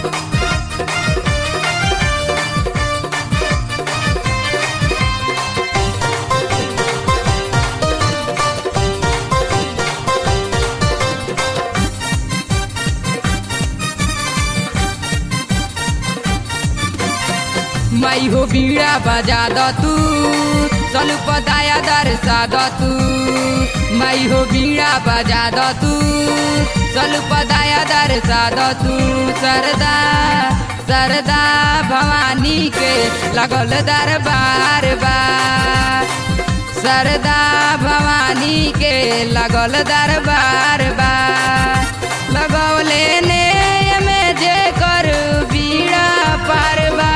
माई हो बीड़ा बजा द तू स्वरूप दया दर्शा द तू माई हो बीड़ा बजा द तू स्वरूप दया दर्शा द तू सरदा सरदा भवानी के लगल दरबार बा सरदा भवानी के लगल दरबार बा लगौले ने में जे कर बीड़ा पारबा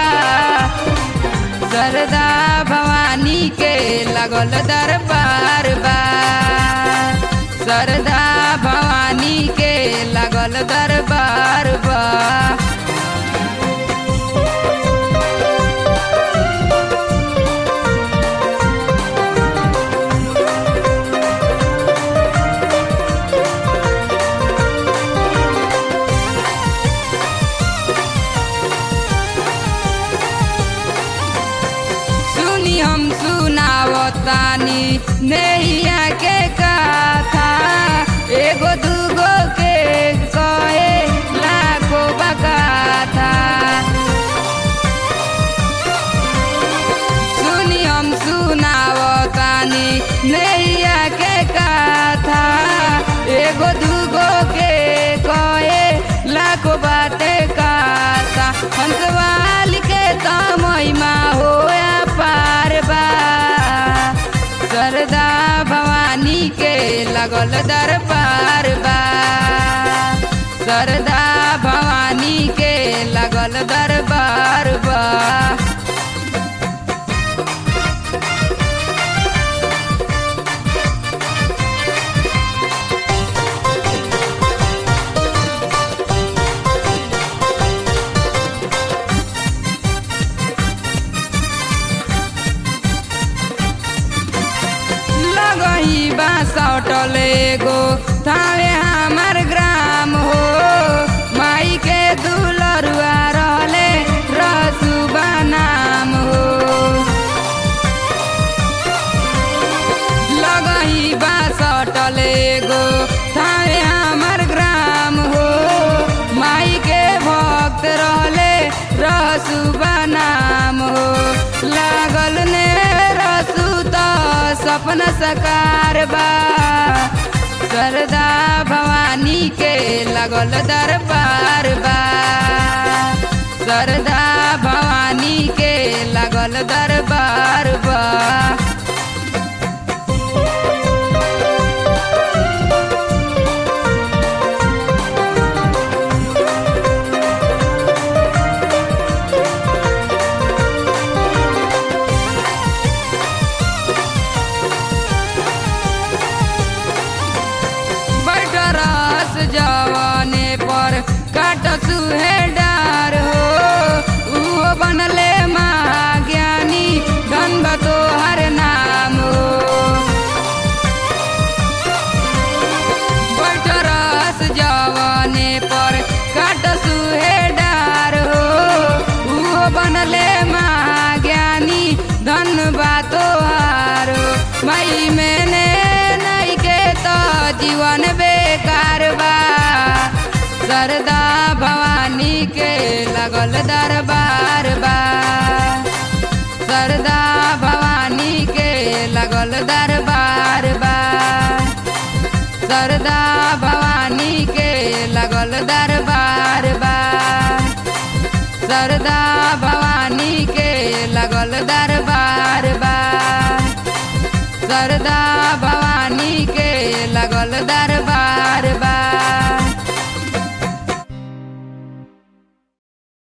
सरदा भवानी के लगल दरबार बा सरदा भवानी के लगल दरबार बा सुनी हम सुनावतानी नैया के कथा एगो दूगो के कहे लाखो बकाथा सुनी हम सुनावतानी नैया के कथा एगो दूगो के कहे लाखो बाटे काथा हंसवाल के तो महिमा होया पार बा सरदा भवानी के लगल दरबार बा सरदा भवानी के लगल दरबार बा लगही बासटल एगो थावे हमार ग्राम हो माई के दुलरुआ रहले रसुबा नाम हो लगही बासटल एगो थावे हमार ग्राम हो माई के भक्त रहले रसुबा नाम हो लागल ने रसु त सपना सकार बा सरदा भवानी के लगल दरबार बा सरदा भवानी के लगल दरबार बा बड़ रस जवाने पर काट सुहे डार हो उहो बनले महाज्ञानी धन तोहर नाम हो बड़ रस जवाने पर काट सुहे डार हो उहो बनले महाज्ञानी धन तोहार हो मई मैंने नहीं के तो जीवन बेकार बा सरदा भवानी के लगल दरबार बा सरदा भवानी के लगल दरबार बा सरदा भवानी के लगल दरबार बा सरदा भवानी के लगल दरबार बा सरदा भवानी के लगल दरबार